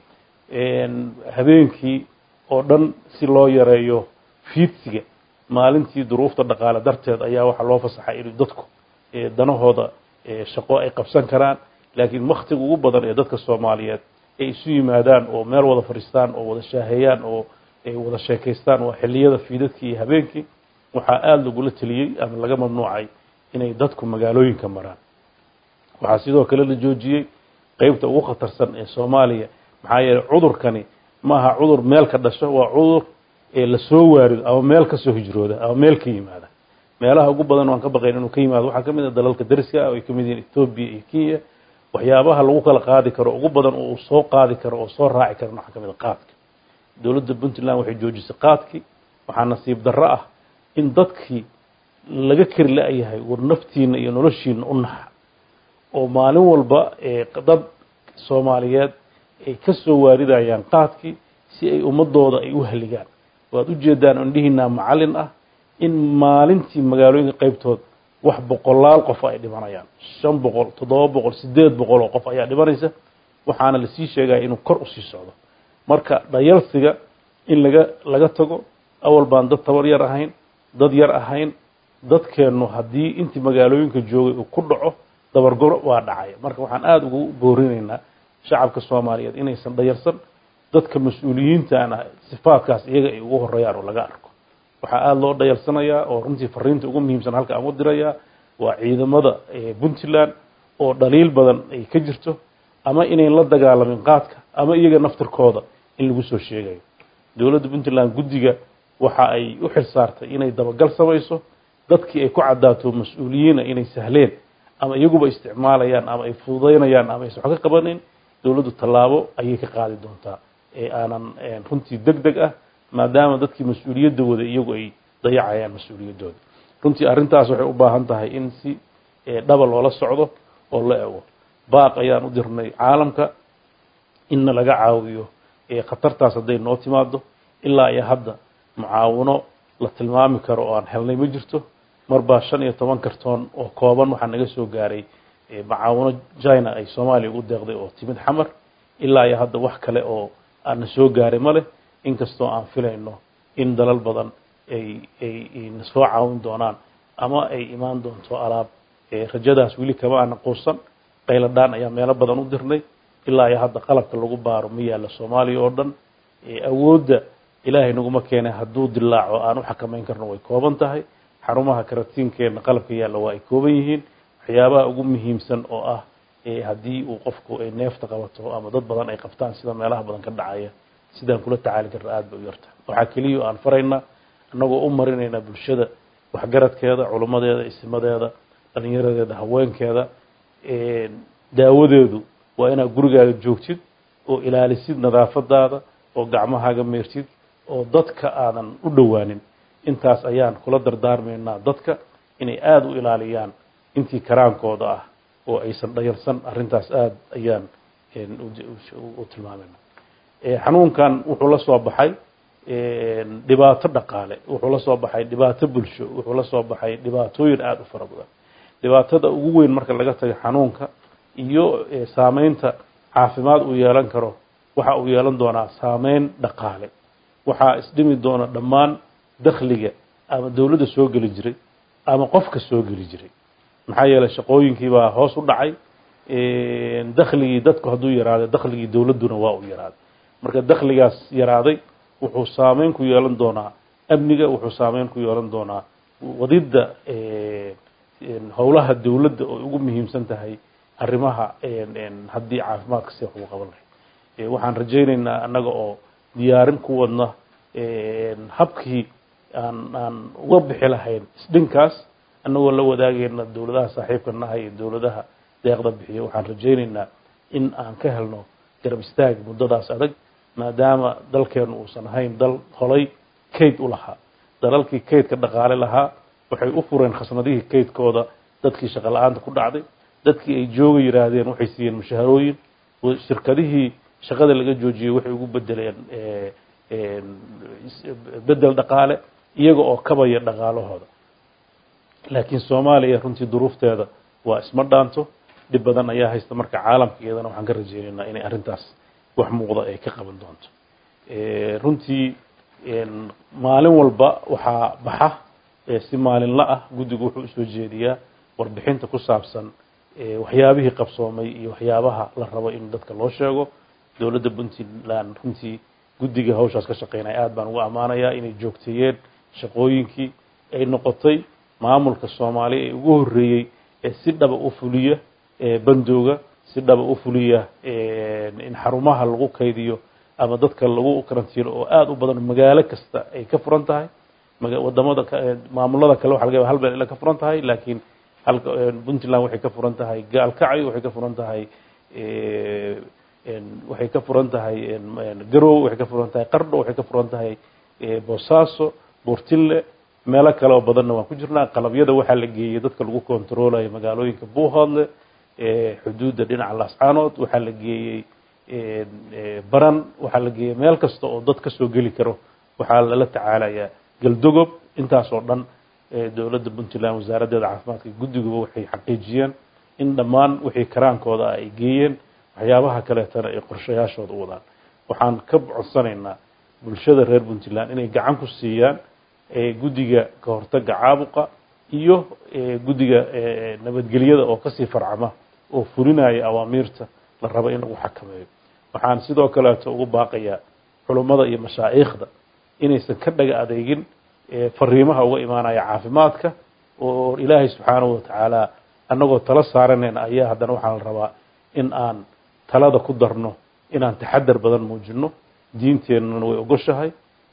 habeenkii oo dhan si loo yareeyo fiidsiga maalintii duruufta dhaqaale darteed ayaa waxaa loo fasaxay in dadku danahooda shaqo ay qabsan karaan laakiin waktiga ugu badan ee dadka soomaaliyeed ay isu yimaadaan oo meel wada fadhiistaan oo wada shaaheeyaan oo ay wada sheekaystaan waa xilliyada fiidadkii iyo habeenkii waxaa aada lagula teliyey ama laga mamnuucay inay dadku magaalooyinka maraan waxaa sidoo kale la joojiyey qeybta ugu khatarsan ee soomaaliya maxaa yeeley cudurkani ma aha cudur meel ka dhasho waa cudur ee lasoo waarido ama meel kasoo hijrooda ama meel ka yimaada meelaha ugu badan waan ka baqayn inuu ka yimaado waxaa ka mid ah dalalka dariska ah oo ay ka mid yihiin etoobiya iyo kenya waxyaabaha lagu kala qaadi karo ugu badan oo uu soo qaadi karo oo soo raaci karan waxaa ka mid a qaadka dowladda puntland waxay joojisay qaadkii waxaa nasiib darro ah in dadkii laga keri la-yahay war naftiina iyo noloshiina u naxa oo maalin walba dad soomaaliyeed ay ka soo waaridayaan qaadkii si ay ummadooda ay u haligaan waad ujeedaan indhihiinaa macallin ah in maalintii magaalooyinka qeybtood wax boqolaal qof ay dhimanayaan shan boqol toddoba boqol siddeed boqol oo qof ayaa dhimanaysa waxaana lasii sheegaya inuu kor usii socdo marka dhayalsiga in laga laga tago awal baan dad tabar yar ahayn dad yar ahayn dadkeennu haddii intii magaalooyinka joogay uu ku dhaco dabargoro waa dhacaya marka waxaan aada ugu boorinaynaa shacabka soomaaliyeed inaysan dhayarsan dadka mas-uuliyiintaana sifaadkaas iyaga ay ugu horeeyaan oo laga arko waxaa aada loo dhayarsanayaa oo runtii fariinta ugu muhiimsan halka aan u dirayaa waa ciidamada puntland oo dhaliil badan ay ka jirto ama inayn la dagaalamin qaadka ama iyaga naftirkooda in lagu soo sheegayo dowladda puntland guddiga waxa ay u xil saartay inay dabagal samayso dadkii ay ku caddaato mas-uuliyiina inay sahleen ama iyaguba isticmaalayaan ama ay fududaynayaan ama aysan wax ka qabanayn dowladdu tallaabo ayay ka qaadi doontaa ee aanan runtii deg deg ah maadaama dadkii mas-uuliyadda wada iyagu ay dayacayaan mas-uuliyaddooda runtii arrintaas waxay u baahan tahay in si dhaba loola socdo oo la ego baaq ayaan u dirnay caalamka inna laga caawiyo khatartaas hadday noo timaado ilaa iyo hadda mucaawino la tilmaami karo oo aan helnay ma jirto marbaa shan iyo toban kartoon oo kooban waxaa naga soo gaaray macaawino china ay soomaaliya ugu deeqday oo timid xamar ilaa iyo hadda wax kale oo aana soo gaaray ma leh inkastoo aan filayno in dalal badan ay ay na soo caawin doonaan ama ay imaan doonto alaab rajadaas weli kama aana quusan qayladhaan ayaa meelo badan u dirnay ilaa iyo hadda qalabka lagu baaro ma yaalla soomaaliya oo dhan awoodda ilaahay naguma keenay hadduu dilaaco aan u xakamayn karno way kooban tahay xarumaha karatiinkeena qalabka yaalla waa ay kooban yihiin waxyaabaha ugu muhiimsan oo ah haddii uu qofku ay neefta qabato ama dad badan ay qabtaan sida meelaha badan ka dhacaya sidaan kula tacaali karna aada bay u yartahay waxaa keliya aan faraynaa annagoo u marinaynaa bulshada waxgaradkeeda culummadeeda isimadeeda dhalinyaradeeda haweenkeeda daawadeedu waa inaad gurigaaga joogtid oo ilaalisid nadaafadaada oo gacmahaaga meertid oo dadka aadan u dhowaanin intaas ayaan kula dardaarmaynaa dadka inay aada u ilaaliyaan intii karaankooda ah oo aysan dhayalsan arrintaas aada ayaan u tilmaamayna xanuunkan wuxuu la soo baxay dhibaato dhaqaale wuxuu la soo baxay dhibaato bulsho wuxuu la soo baxay dhibaatooyin aada u fara badan dhibaatada ugu weyn marka laga tago xanuunka iyo saameynta caafimaad uu yeelan karo waxa uu yeelan doonaa saameyn dhaqaale waxaa isdhimi doona dhammaan dakhliga ama dowladda soo geli jiray ama qofka soo geli jiray maxaa yeelay shaqooyinkii baa hoos u dhacay dakhligii dadku hadduu yaraaday dakhligii dowladduna waa uu yaraaday marka dakhligaas yaraaday wuxuu saameyn ku yeelan doonaa amniga wuxuu saameyn ku yeelan doonaa wadidda howlaha dowladda oo ugu muhiimsan tahay arrimaha haddii caafimaadka si wax ugu qaban lahayd waxaan rajaynaynaa annaga oo diyaarin ku wadna habkii aan aan uga bixi lahayn isdhinkaas annagoo la wadaagayna dowladaha saaxiibka naha iyo dowladaha deeqda bixiya waxaan rajaynaynaa in aan ka helno garab istaag muddadaas adag maadaama dalkeenu uusan ahayn dal holay kayd u lahaa dalalkii kaydka dhaqaale lahaa waxay u fureen khasnadihii kaydkooda dadkii shaqo la-aanta ku dhacday dadkii ay jooga yidhaahdeen waxay siiyeen mushaharooyin shirkadihii shaqada laga joojiyey waxay ugu bedeleen bedel dhaqaale iyaga oo kabaya dhaqaalahooda laakiin soomaaliya runtii duruufteeda waa isma dhaanto dhib badan ayaa haysta marka caalamka iyadana waxaan ka rajaynaynaa inay arrintaas wax muuqda ay ka qaban doonto runtii maalin walba waxaa baxa si maalinla ah guddigu wuxuu usoo jeediyaa warbixinta ku saabsan waxyaabihii qabsoomay iyo waxyaabaha la rabo in dadka loo sheego dowladda puntland runtii guddiga hawshaas ka shaqeynaya aad baan ugu ammaanayaa inay joogteeyeen shaqooyinkii ay noqotay maamulka soomaaliya ee ugu horreeyey ee si dhaba u fuliya bandooga si dhaba u fuliya in xarumaha lagu kaydiyo ama dadka lagu karantiilo oo aada u badan magaalo kasta ay ka furan tahay wadamada maamulada kale waxa laga yaba hal beel ila ka furan tahay laakiin halka puntland waxay ka furan tahay gaalkacyo waxay ka furan tahay waxay ka furan tahay garow waxay ka furan tahay qardho waxay ka furan tahay boosaaso buurtille meelo kale oo badanna waan ku jirnaa qalabyada waxaa la geeyey dadka lagu kontaroolayo magaalooyinka buuhoodle xuduudda dhinaca laascaanood waxaa la geeyey baran waxaa la geeyey meel kasta oo dad kasoo geli karo waxaa lala tacaalayaa galdogob intaas oo dhan dowladda puntland wasaaraddeeda caafimaadka guddiguba waxay xaqiijiyeen in dhammaan wixii karaankooda ah ay geeyeen waxyaabaha kaleetana ay qorshayaashooda u wadaan waxaan ka codsanaynaa bulshada reer puntland inay gacan ku siiyaan guddiga ka hortaga caabuqa iyo guddiga nabadgelyada oo kasii farcama oo fulinaya awaamiirta la rabo in lagu xakameeyo waxaan sidoo kaleeto ugu baaqayaa culummada iyo mashaa'iikhda inaysan ka dhaga adeegin fariimaha uga imaanaya caafimaadka oo ilaahay subxaanahu watacaala annagoo tala saaranayna ayaa haddana waxaa la rabaa in aan talada ku darno inaan taxadar badan muujino diinteennana way ogoshahay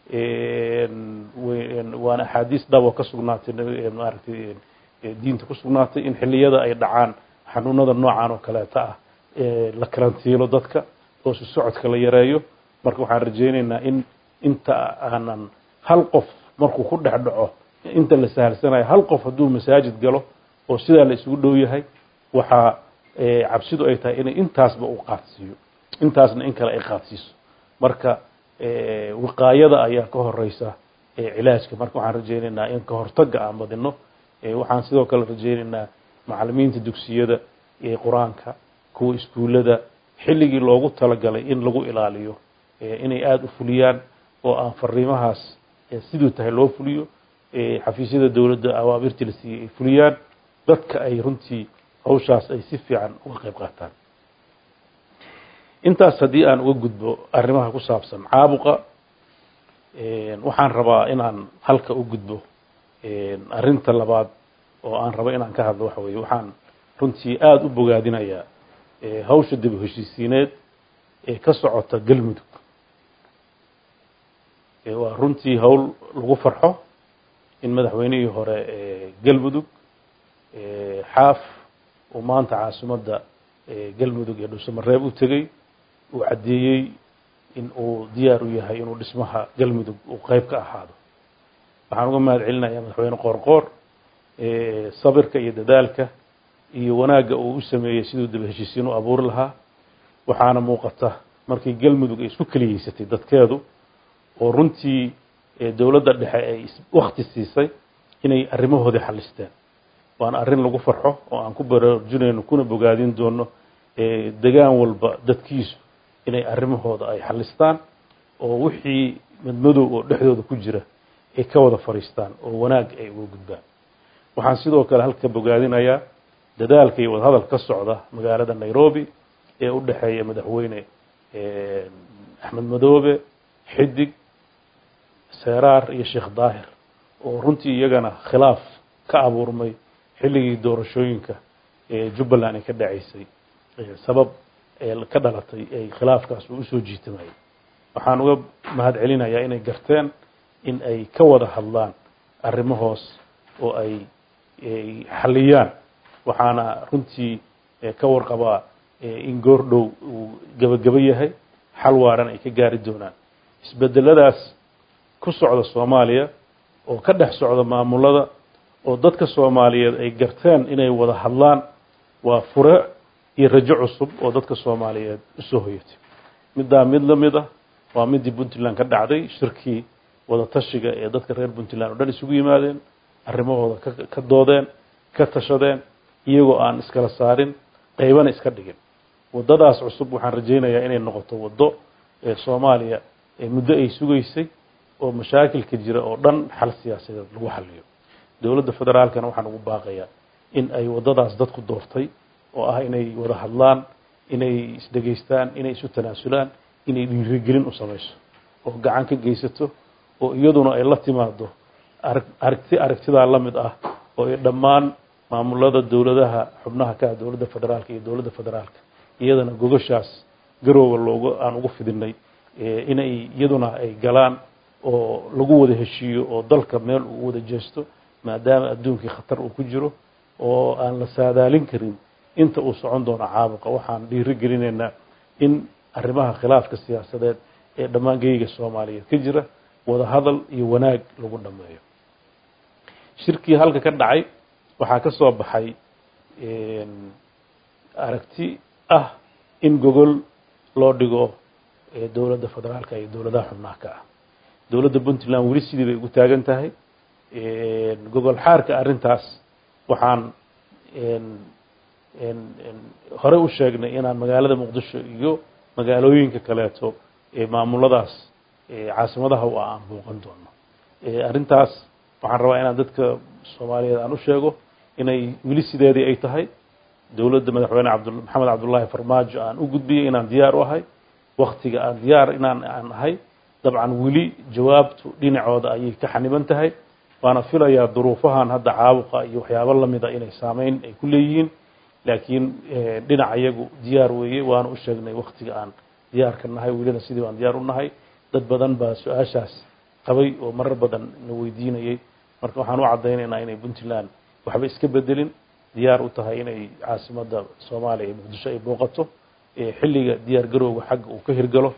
waana axaadiis dhabo ka sugnaatay maaragtay diinta ku sugnaatay in xilliyada ay dhacaan xanuunada noocan oo kaleeta ah la karantiilo dadka oo si socodka la yareeyo marka waxaan rajaynaynaa in inta aanan hal qof markuu ku dhex dhaco inta la sahalsanayo hal qof hadduu masaajid galo oo sidaa la isugu dhow yahay waxaa cabsidu ay tahay inay intaasba uu qaadsiiyo intaasna in kale ay qaadsiiso marka wiqaayada ayaa ka horeysa cilaajka marka waxaan rajaynaynaa in ka hortaga aan badino waxaan sidoo kale rajaynaynaa macalimiinta dugsiyada qur-aanka kuwa iskuullada xilligii loogu talagalay in lagu ilaaliyo inay aada u fuliyaan oo aan fariimahaas siduu tahay loo fuliyo xafiisyada dowladda awaamirtii la siiyey ay fuliyaan dadka ay runtii hawshaas ay si fiican uga qayb qaataan intaas haddii aan uga gudbo arrimaha ku saabsan caabuqa waxaan rabaa inaan halka u gudbo arrinta labaad oo aan rabo inaan ka hadlo waxa weeye waxaan runtii aada u bogaadinayaa hawsha dib u heshiisiineed ee ka socota galmudug waa runtii hawl lagu farxo in madaxweynihii hore galmudug xaaf uu maanta caasimadda galmudug ee dhuusamareeb u tegey uu caddeeyey in uu diyaar u yahay inuu dhismaha galmudug uu qeyb ka ahaado waxaan uga mahad celinayaa madaxweyne qoorqoor sabirka iyo dadaalka iyo wanaagga uu u sameeyey siduu daba heshiisiin u abuuri lahaa waxaana muuqata markii galmudug ay isku keliyeysatay dadkeedu oo runtii dowladda dhexe ay wakti siisay inay arrimahoodii xalisteen waana arrin lagu farxo oo aan ku baraarujinayno kuna bogaadin doono degaan walba dadkiisu inay arrimahooda ay xalistaan oo wixii madmadow oo dhexdooda ku jira ay ka wada fadhiistaan oo wanaag ay uga gudbaan waxaan sidoo kale halka bogaadinayaa dadaalka iyo wadahadal ka socda magaalada nairobi ee u dhexeeya madaxweyne axmed madoobe xidig seeraar iyo sheekh daahir oo runtii iyagana khilaaf ka abuurmay xilligii doorashooyinka ee jubbaland ay ka dhacaysay sabab ka dhalatay ay khilaafkaas uu usoo jiitamayay waxaan uga mahad celinayaa inay garteen in ay ka wada hadlaan arrimahoos oo ay xaliyaan waxaana runtii ka warqabaa in goordhow uu gebagebo yahay xal waaran ay ka gaari doonaan isbedeladaas ku socda soomaaliya oo ka dhex socda maamulada oo dadka soomaaliyeed ay garteen inay wada hadlaan waa fure iyo rajo cusub oo dadka soomaaliyeed usoo hoyatay middaa mid la mid ah waa midii puntland ka dhacday shirkii wada tashiga ee dadka reer puntland oo dhan isugu yimaadeen arrimahooda ka doodeen ka tashadeen iyagoo aan iskala saarin qaybana iska dhigin waddadaas cusub waxaan rajaynayaa inay noqoto waddo ee soomaaliya ee muddo ay sugaysay oo mashaakilka jira oo dhan xal siyaasadeed lagu xaliyo dowladda federaalkana waxaan ugu baaqayaa in ay waddadaas dadku doortay oo ah inay wada hadlaan inay isdhegaystaan inay isu tanaasulaan inay dhiirigelin u samayso oo gacan ka geysato oo iyaduna ay la timaado aragti aragtidaa la mid ah oo ay dhammaan maamulada dowladaha xubnaha ka ah dowladda federaalka iyo dowladda federaalka iyadana gogashaas garooga loogu aan ugu fidinay inay iyaduna ay galaan oo lagu wada heshiiyo oo dalka meel uu wada jeesto maadaama adduunkii khatar uu ku jiro oo aan la saadaalin karin inta uu socon doono caabuqa waxaan dhiiri gelinaynaa in arrimaha khilaafka siyaasadeed ee dhammaan geyga soomaaliyeed ka jira wada hadal iyo wanaag lagu dhameeyo shirkii halka ka dhacay waxaa ka soo baxay aragti ah in gogol loo dhigo dowladda federaalka iyo dowladaha xubnaha ka ah dowladda puntland weli sidii bay ugu taagan tahay gogol xaarka arrintaas waxaan horey u sheegnay inaan magaalada muqdisho iyo magaalooyinka kaleeto ee maamuladaas caasimadaha u ah aan booqan doono arrintaas waxaan rabaa inaan dadka soomaaliyeed aan u sheego inay weli sideedii ay tahay dowladda madaxweyne abd maxamed cabdullaahi farmaajo aan u gudbiyey inaan diyaar u ahay waktiga aan diyaar inaan aan ahay dabcan weli jawaabtu dhinacooda ayay ka xaniban tahay waana filayaa duruufahan hadda caabuqa iyo waxyaabo lamida inay saameyn ay ku leeyihiin laakiin dhinac iyagu diyaar weeye waana u sheegnay waktiga aan diyaarka nahay welina sidii baan diyaar u nahay dad badan baa su-aashaas qabay oo marar badan na weydiinayay marka waxaan u caddaynaynaa inay puntland waxba iska bedelin diyaar u tahay inay caasimadda soomaaliya ee muqdisho ay booqato xilliga diyaar garowga xagga uu ka hirgalo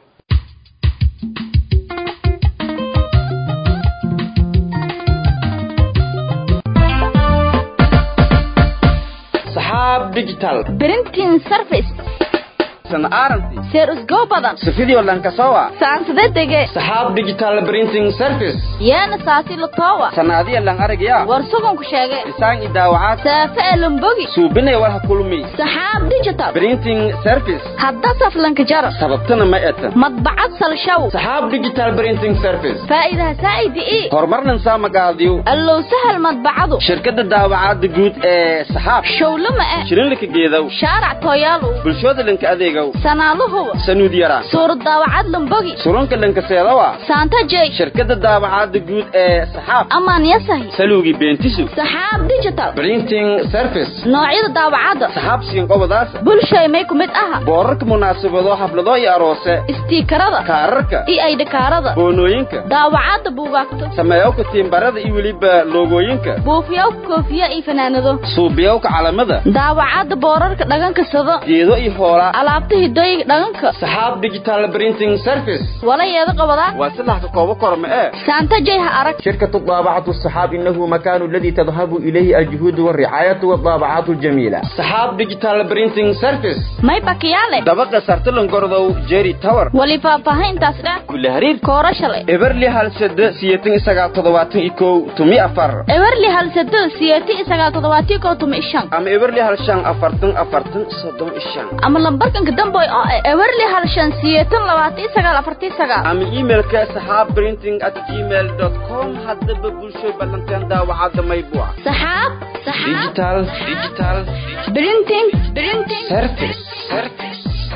saxaab digital printing service seer usgoo badan sifidio lankasowa saansade dege saxaab digital printing service yeena saasi latowa sanaadiya lang aragya war suganku sheege isaan idaawacaad saafe elombogi suubinay war ha kulmi saxaab digital printing service hadda saflanka jaro sababtana ma eta madbacad salshaw saxaab digital printing service faa'iidaha saa'idi ii horumarnan saa magaadiyo allow sahal madbacadu shirkadda daawacaadda guud ee saxaab showlama eh shilinlika geedow shaarac tooyaalu bulshooda linka adeegow sanaaluhuwa sanuud yaraan suurad daawacad lambogi surunka lankaseedawa saanta jey shirkadda daawacaadda guud ee saxaab amaan yasahi saluugi beentisu saxaab digital printing service noocyada daawacadda saxaab siinqobadaas bulshay may ku mid aha boorarka munaasabado xaflado iyo aroose istiikarada kaararka iyo aydhakaarada boonooyinka daawacadda buugaagto sameeyowka tiimbarada iyo weliba loogooyinka buufiyowka koofiya iyo fanaanado suubiyowka calamada daawacadda boorarka dhaganka sado geedo iyo hoolaa alaabta saxaabta hidooyiga dhaqanka saxaab digital printing service walayeeda qabadaa waa saddex ka koobo korma ee saanta jayha arag شركة الطابعة الصحاب إنه مكان الذي تذهب إليه الجهود والرعاية والطابعات الجميلة صحاب ديجيتال برينتينج سيرفيس may bakiyaale دبقة سرتلن قرضو جيري تاور wali faahfaahintaas dheh كل هرير koora shalay إبرلي هالسد سيتين إساقا تضواتين إيكو تمي أفر ewerli halsado siyeeti isagaa toddobaatii koo tuma ishan أما إبرلي هالشان أفرتن أفرتن صدون إشان ama lambarkanka damboy oo ah ewerli halshan siyeetan labaatii sagaal afartii sagaal أما إيميل كصحاب برينتينج at gmail dot com هذا ببلشو بلنتين دا وعاد ما يبوع saxaab saxaab ديجيتال ديجيتال printing printing سيرفيس سيرفيس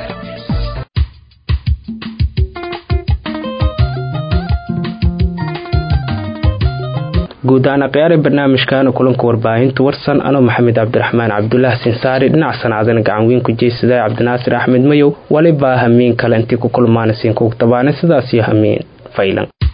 guud ahaan akhyaari barnaamijkaana kulanka warbaahinta warsan anoo maxamed cabdiraxmaan cabdulaahi sinsaari dhinac sanaadan gacan weyn ku jeysada cabdinaasir axmed mayow walibaa hamiin kale intii ku kulmaanasiin kugu tabaana sidaas iyo hamiin faylan